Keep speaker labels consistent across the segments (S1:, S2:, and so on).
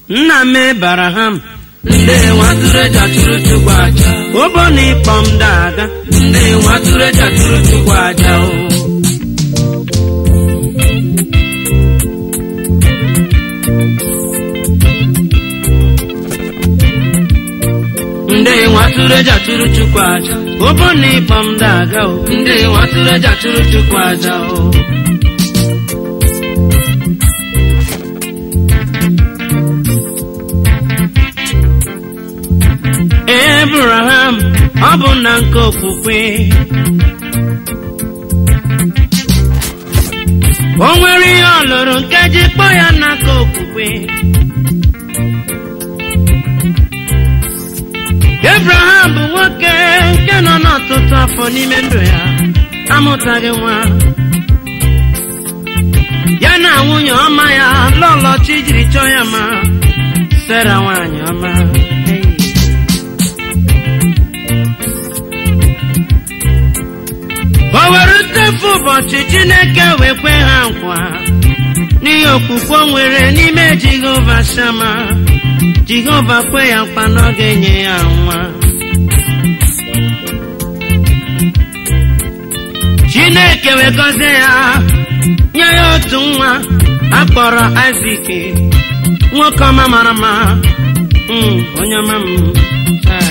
S1: nna m Abraham
S2: ndị nwatụrụ eji achụrụ chukwu aja
S1: ụbọ na ịkpọ m daga
S2: ndị nwatụrụ eji achụrụ chukwu aja o ndị nwatụrụ eji achụrụ chukwu aja
S1: ụbọ na ịkpọ m daga o
S2: ndị nwatụrụ eji achụrụ chukwu aja o
S1: Abraham ọ bụ na nke okwukwe o nwere ihe ọ lụrụ nke ji kpọ ya n'aka okwukwe Abraham bụ nwoke nke nọ n'ọtụtụ afọ n'ime ndụ ya amụtaghị nwa ya na nwunye ọma ya lọlọchi jiri chọọ ya ma Sera nwaanyị ọma Hey. o were tefu ụbọchị chineke wee kwe ha nkwa n'ihi okwukwe o nwere n'ime jehova shama jehova kwe ya nkwa na ọ ga-enye ya nwa chineke wee gọzie ya nye ya otu nwa akpọrọ isak nwoke ọma mara mma Mm, onye ọma m Chai.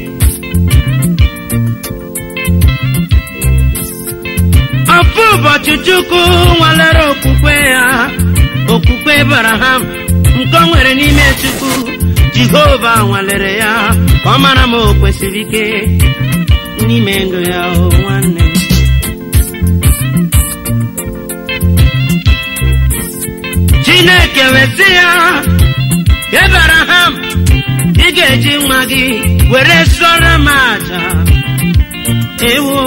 S1: Ofu ụbọchị Chukwu nwalere okwukwe ya okwukwe Abraham nke o nwere n'ime Chukwu Jehova nwalere ya ka ọ mara ma o kwesịrị ike n'ime ndụ ya o nwanne m. Chineke wesị ya Abraham ị ga-eji nwa gị were sụọrọ m aja ewo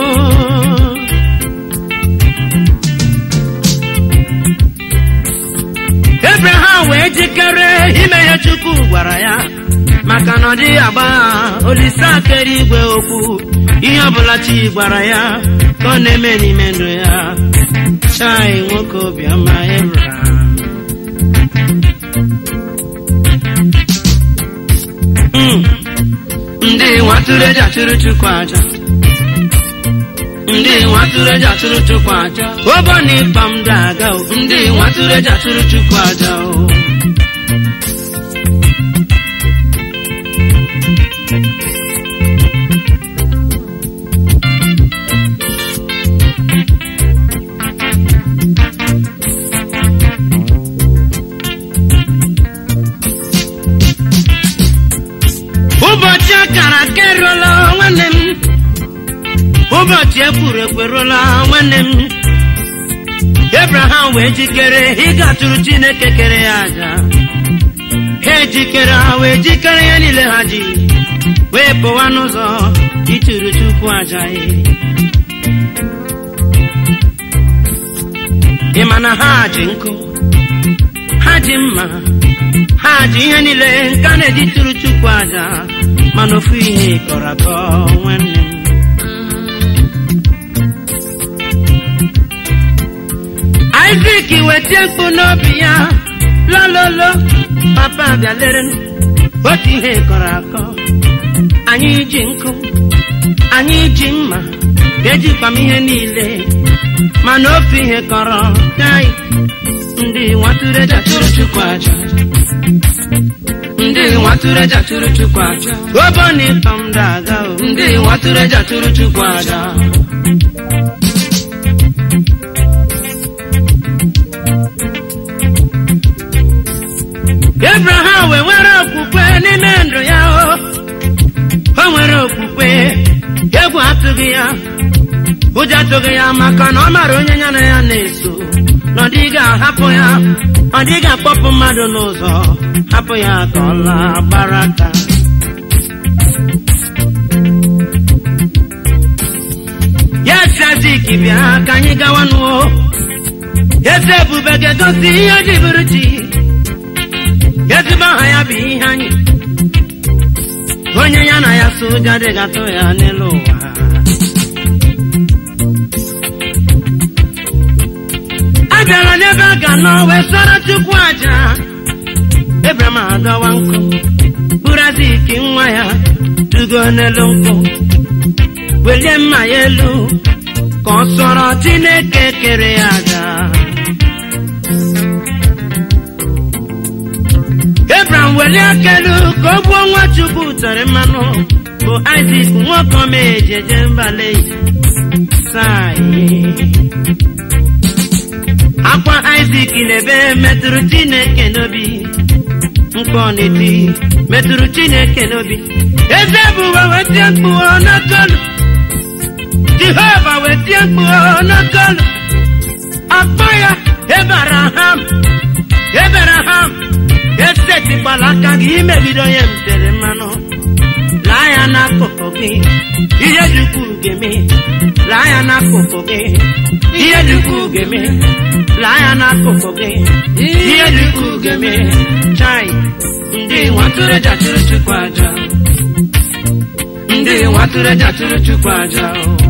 S1: Abraham wee jikere ime ihe Chukwu gwara ya maka na ọ dịghị agba olise akere igwe okwu ihe ọbụla chi gwara ya ka ọ na-eme n'ime ndụ ya chai nwoke obiọma Abraham Mm.
S2: ndị nwatụrụ eji achụrụ chukwu aja ndị nwatụrụ eji achụrụ chukwu aja
S1: ụbọ na ịkpa m daga o
S2: ndị nwatụrụ eji achụrụ chukwu aja o
S1: ụbọchị akara aka eruola nwanne m ụbọchị ekwuru ekweruola nwanne m Abraham wee jikere ịga tụrụ Chineke kere ya aja ha ejikere ha wee jikere ya niile ha ji wee pụwa n'ụzọ ịtụrụ Chukwu aja ya ị ma na ha ji nkụ ha ji mma ha ji ihe niile nke a na-eji tụrụ Chukwu aja mana ofu ihe kọrọ akọ nwanne m Isaac wetie mkpu n'obi ya lololo papa bịa lere m. otu ihe kọrọ akọ anyị ji nkụ anyị ji mma ejikwa m ihe niile mana ofu ihe kọrọ kai ndị nwatụrụ eji atụrụ Chukwu aja
S2: ndị nwatụrụ eji achụrụ chukwu aja
S1: obo na ịkpọ m daga o
S2: ndị nwatụrụ eji achụrụ chukwu aja
S1: Abraham wee nwere okwukwe n'ime ndụ ya o o nwere okwukwe egwu atụghị ya ụjọ atụghị ya maka na ọ mara onye ya na ya na-eso na ọ dịghị ahapụ ya ọ dịghị akpọpụ mmadụ n'ụzọ hapụ ya ka ọ laa gbara aka ya si Azik bịa ka anyị gawa n'ụọ eze ebube ga-egosi ihe ji bụrụ chi ezigbo aha ya bụ ihe anyị onye ya na ya so ụjọ adịghị atụ ya n'elu ụwa a bịara n'ebe a ga nọ wee sọrọ chukwu aja Abraham adọwa rigo n'elu nkwụ welie mma ya elu ka ọ sọrọ chineke kere ya aja Abraham welie aka elu ka ọ gbuo nwa chukwu tere mmanụ bụ Isaac nwoke ọma ejeje mbale sai akwa Isaac na-ebe metụrụ chineke n'obi mkpọ n'eti metụrụ chineke n'obi eze ebube wetie mkpu n'okolu jehova wetie mkpu n'okolu akpọ ya ebaraham ebaraham esetikwala aka gị imegide onye m tere mmanụ laa ya n'akụkụ gị ihe dị ukwuu ga-eme laa ya n'akụkụ gị ihe dị ukwuu ga-eme laa ya n'akụkụ gị ihe dị ukwuu ga-eme chai ndị nwatụrụ eji achụrụ chukwu aja ndị nwatụrụ eji achụrụ chukwu aja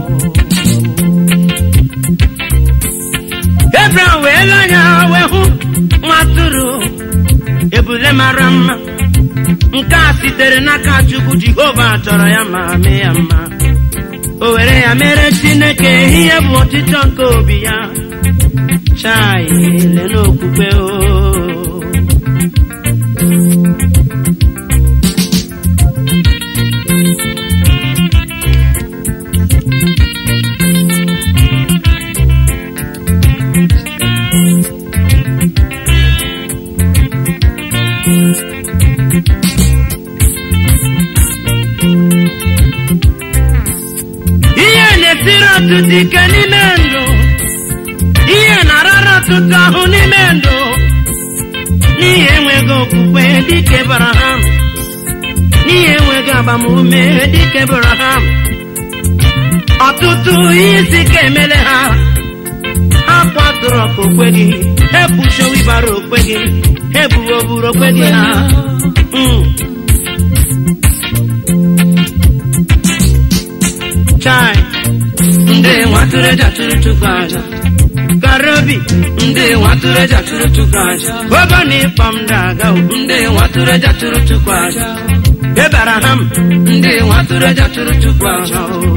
S1: Abraham wee lee anya wee hụ nwatụrụ ebule mara mma nke a sitere n'aka chukwu jehova chọrọ ya ma mee ya mma o were ya mere chineke ihe bụ ọchịchọ nke obi ya chai le n'okwukwe o ihe na-esiri ọtụtụ ike n'ime ndụ ihe na-arara ọtụtụ ahụ n'ime ndụ n'ihi enweghị okwukwe dịka Abraham n'ihi enweghị agbamume dịka Abraham ọtụtụ ihe isi ike emele ha ha kwatụrụ ọka okwe gị ebuchowibara okwe gị ebuwoburu okwe gị ha Mm. chai ndị nwatụrụ eji achụrụ chukwu aja garobi ndị nwatụrụ eji achụrụ chukwu aja ogo na ịkpọ m daga ndị nwatụrụ eji achụrụ chukwu aja ebaraham ndị nwatụrụ eji achụrụ chukwu aja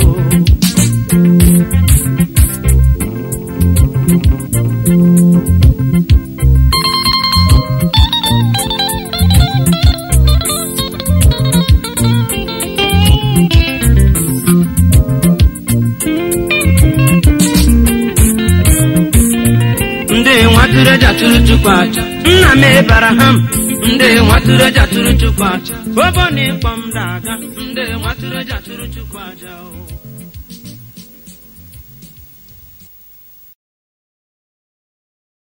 S1: ndị nwatụrụ eji achụrụ chukwu aja nna m ebaraham ndị nwatụrụ eji achụrụ chukwu aja obo na ịkpọ m daga ndị nwatụrụ eji achụrụ chukwu aja o